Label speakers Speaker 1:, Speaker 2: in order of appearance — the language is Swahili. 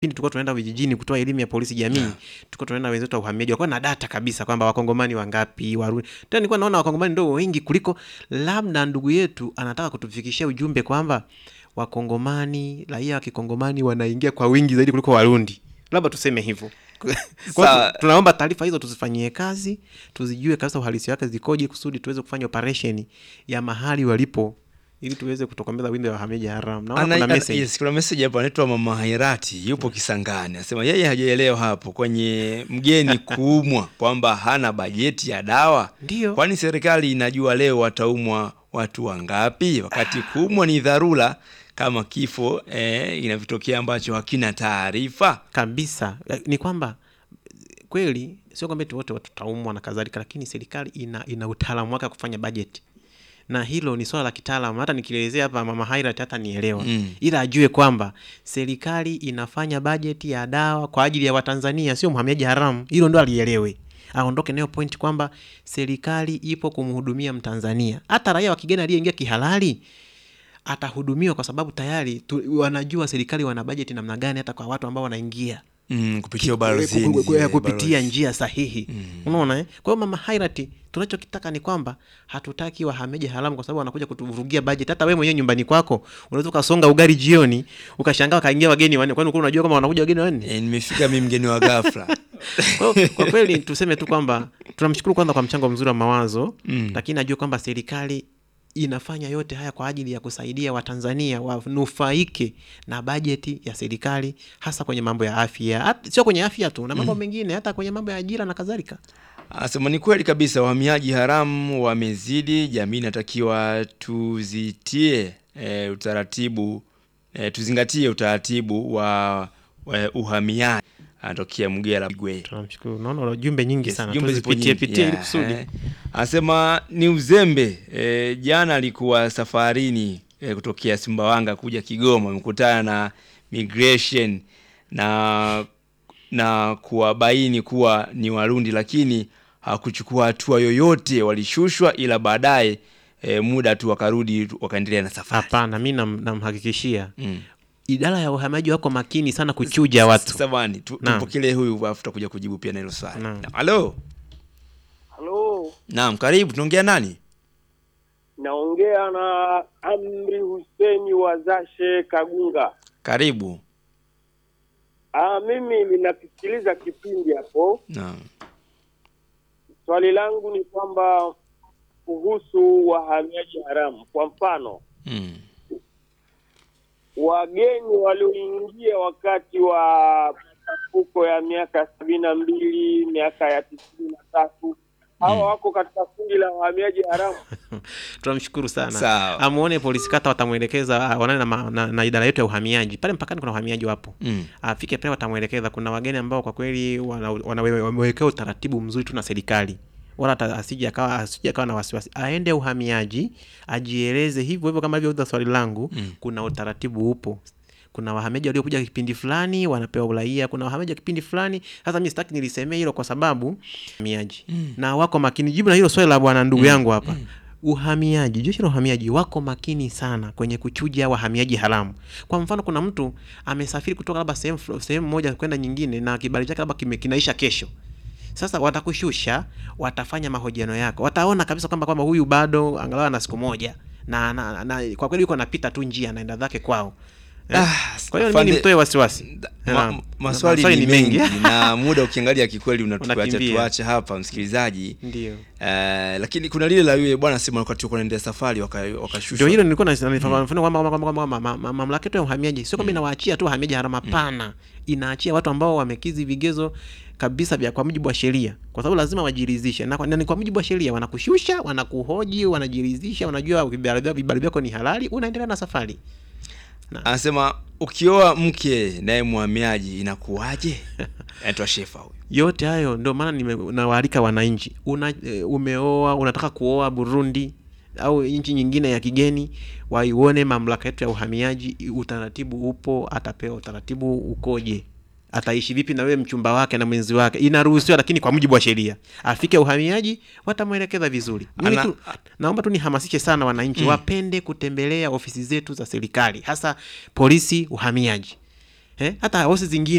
Speaker 1: pindi tulikuwa tunaenda vijijini kutoa elimu ya polisi jamii
Speaker 2: Yeah.
Speaker 1: tulikuwa tunaenda wenzetu wa uhamiaji walikuwa na data kabisa kwamba wakongomani wangapi warundi tena nilikuwa naona wakongomani ndio wengi kuliko labda ndugu yetu anataka kutufikishia ujumbe kwamba wakongomani raia wa kikongomani wanaingia kwa wingi zaidi kuliko warundi labda tuseme hivyo Kwa hiyo
Speaker 2: Sawa.
Speaker 1: tu- tunaomba taarifa hizo tuzifanyie kazi tuzijue kabisa uhalisi wake zikoje kusudi tuweze kufanya operation ya mahali walipo ili tuweze kutokomeza wimbi la wahamiaji haramu naona
Speaker 2: Ana-
Speaker 1: kuna
Speaker 2: ana-
Speaker 1: message
Speaker 2: yes, kuna message hapo anaitwa mama Hairati yupo Kisangani anasema yeye hajaelewa hapo kwenye mgeni kuumwa kwamba hana bajeti ya dawa
Speaker 1: ndio
Speaker 2: kwani serikali inajua leo wataumwa watu wangapi wakati kuumwa ni dharura kama kifo eh, inavyotokea ambacho hakina taarifa
Speaker 1: kabisa Eh, ni kwamba eh, kweli sio kwamba eti wote tutaumwa na kadhalika lakini serikali ina, ina utaalamu wake wa kufanya bajeti na hilo ni swala la kitaalamu hata nikielezea hapa mama Hairat hata nielewa
Speaker 2: Mm.
Speaker 1: ila ajue kwamba serikali inafanya bajeti ya dawa kwa ajili ya watanzania sio mhamiaji haramu hilo ndo alielewe aondoke nayo point kwamba serikali ipo kumhudumia mtanzania hata raia wa kigeni aliyeingia kihalali atahudumiwa kwa sababu tayari tu, wanajua serikali wana bajeti namna gani hata kwa watu ambao wanaingia
Speaker 2: mm, kupitia
Speaker 1: Ku-
Speaker 2: ubalozini
Speaker 1: ku- ku-
Speaker 2: eh,
Speaker 1: kupitia
Speaker 2: balozi.
Speaker 1: njia sahihi unaona eh? kwa hiyo mama hairati tunachokitaka ni kwamba hatutaki wahamiaji haramu kwa sababu wanakuja kutuvurugia budget hata wewe mwenyewe nyumbani kwako unaweza ukasonga ugali jioni ukashangaa wakaingia wageni wanne kwani ulikuwa unajua kama wanakuja wageni wanne
Speaker 2: Eh, nimefika mi mgeni wa ghafla
Speaker 1: kwa, hiyo, kwa kweli tuseme tu kwamba tunamshukuru kwanza kwa mchango mzuri wa mawazo
Speaker 2: Mm.
Speaker 1: lakini najua kwamba serikali inafanya yote haya kwa ajili ya kusaidia watanzania wanufaike na bajeti ya serikali hasa kwenye mambo ya afya Hat- sio kwenye afya tu na mambo mengine hata kwenye mambo ya ajira na kadhalika
Speaker 2: Anasema ni kweli kabisa, wahamiaji haramu wamezidi, jamii inatakiwa tuzitie e, utaratibu e, tuzingatie utaratibu wa, wa uhamiaji. Anatokea Mgera Bigwe.
Speaker 1: tunamshukuru naona una jumbe nyingi
Speaker 2: Yes,
Speaker 1: sana
Speaker 2: jumbe zipo
Speaker 1: tuzipitie
Speaker 2: nyingi.
Speaker 1: pitie ili
Speaker 2: Yeah,
Speaker 1: kusudi
Speaker 2: eh. Anasema ni uzembe e, jana alikuwa safarini e, kutokea Sumbawanga kuja Kigoma, amekutana na migration na na kuwabaini kuwa ni Warundi, lakini hakuchukua hatua yoyote, walishushwa, ila baadaye e, muda tu wakarudi wakaendelea na safari.
Speaker 1: hapana mi nam- namhakikishia
Speaker 2: Mm.
Speaker 1: idara ya uhamiaji wako makini sana kuchuja watu
Speaker 2: Samahani, tu,
Speaker 1: Naam.
Speaker 2: tupokelee huyu afu tutakuja kujibu pia na hilo swali.
Speaker 1: Naam.
Speaker 2: Halo,
Speaker 3: Halo,
Speaker 2: naam, karibu. Tunaongea nani?
Speaker 3: naongea na Amri Huseni wa Zashe Kagunga.
Speaker 2: Karibu.
Speaker 3: Ah, mimi ninakisikiliza kipindi hapo.
Speaker 2: Naam.
Speaker 3: Swali langu ni kwamba kuhusu wahamiaji haramu, kwa mfano
Speaker 2: Mm.
Speaker 3: wageni walioingia wakati wa machafuko ya miaka sabini na mbili miaka ya tisini na tatu hawa wako katika kundi la wahamiaji haramu.
Speaker 1: tunamshukuru sana
Speaker 2: Sawa.
Speaker 1: amuone polisi kata watamwelekeza ah, waonane na, ma- na, na idara yetu ya uhamiaji pale mpakani kuna wahamiaji wapo
Speaker 2: Mm.
Speaker 1: afike pale watamwelekeza kuna wageni ambao kwa kweli wana- wana- wamewekea utaratibu mzuri tu na serikali wala hata asije akawa asije akawa na wasiwasi aende uhamiaji ajieleze hivyo hivyo kama alivyouza swali langu
Speaker 2: Mm.
Speaker 1: kuna utaratibu upo kuna wahamiaji waliokuja kipindi fulani wanapewa uraia kuna wahamiaji wa kipindi fulani sasa mi sitaki nilisemea hilo kwa sababu uhamiaji
Speaker 2: Mm.
Speaker 1: na wako makini jibu na hilo swali la bwana ndugu yangu hapa uhamiaji jeshi la uhamiaji wako makini sana kwenye kuchuja wahamiaji haramu kwa mfano kuna mtu amesafiri kutoka labda sehemu flo- sehemu moja kwenda nyingine na kibali chake labda kime- kinaisha kesho sasa watakushusha watafanya mahojiano yako wataona kabisa kwamba kwamba huyu bado angalau ana siku moja na, na, na kwa kweli yuko anapita tu njia anaenda zake kwao Eh,
Speaker 2: Ah,
Speaker 1: kwa hiyo mimi
Speaker 2: afande-
Speaker 1: nimtoe wasiwasi
Speaker 2: Ma,
Speaker 1: Naam.
Speaker 2: maswali ni mengi na muda ukiangalia kikweli unatuacha
Speaker 1: Unakimbia.
Speaker 2: tuache hapa msikilizaji
Speaker 1: ndio
Speaker 2: Eh, lakini kuna lile la yule bwana sema wakati walikuwa wanaendea safari waka- wakashushwa
Speaker 1: ndio hilo nilikuwa nanifafanua kwamba kwamba- kwamba- kwamba ma- ma- mamlaka yetu ya uhamiaji sio kwamba inawaachia tu wahamiaji haramu hapana inaachia watu ambao wamekizi vigezo kabisa vya kwa mujibu wa sheria kwa sababu lazima wajiridhishe na kwa, na ni kwa mujibu wa sheria wanakushusha wanakuhoji wanajiridhisha wanajua vibali vyako- vibali vyako ni halali unaendelea na safari
Speaker 2: anasema ukioa mke naye mhamiaji inakuwaje anaitwa shefa huyu
Speaker 1: yote hayo ndio maana nime- nawaalika wananchi una, e, umeoa unataka kuoa burundi au nchi nyingine ya kigeni waione mamlaka yetu ya uhamiaji utaratibu upo atapewa utaratibu ukoje ataishi vipi na wewe mchumba wake na mwenzi wake inaruhusiwa lakini kwa mujibu wa sheria afike uhamiaji watamwelekeza vizuri Mimi
Speaker 2: Ana-
Speaker 1: tu, naomba tu nihamasishe sana wananchi wapende kutembelea ofisi zetu za serikali hasa polisi uhamiaji eh? hata ofisi zingine